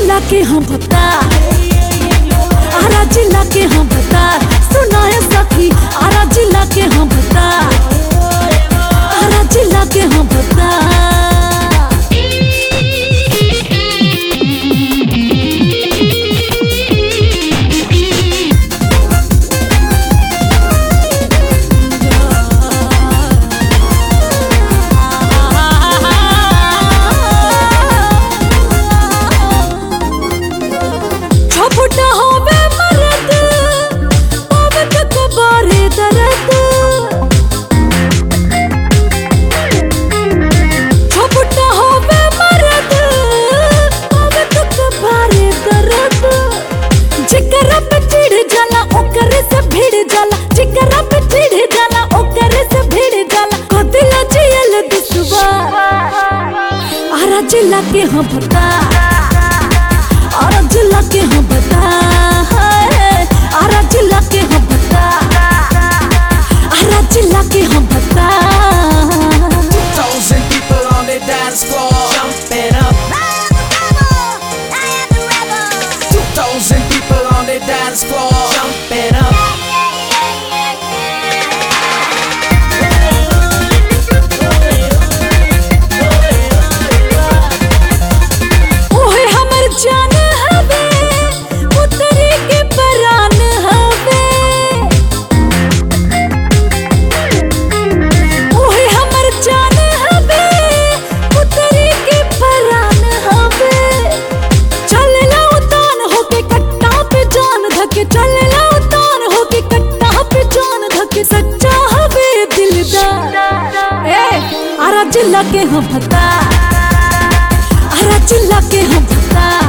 जिला के हम बता आरा जिला के हम बता सुनाए सखी आरा जिला के हम बता आरा जिला के हम बता छोटा होवे मरद होवे तो कबारे दर्द छोटा होवे मरद होवे तो कबारे दर्द जिकरा पे चिढ़ जाला ओकरे से भिड़ जाला जिकरा पे चिढ़ जाला ओकरे से भिड़ जाला को दिल जियल दुसवा आरा जिला के हम बता आरा जिला के हम बता हाय, आरा जिला के हम बता आरा जिला के हम बता Thousand people on the dance floor, jumping up. Two thousand people on the dance floor, jumping up. ओहे हमर जान हवे पुतरी के परान हवे ओहे हमर जान हवे पुतरी के परान हवे चलला उतान होके कट्टा पे जान धके चलला उतान होके कट्टा पे जान धके सच्चा हवे दिलदार ए आरा जिला के हम बता आरा जिला के हम बता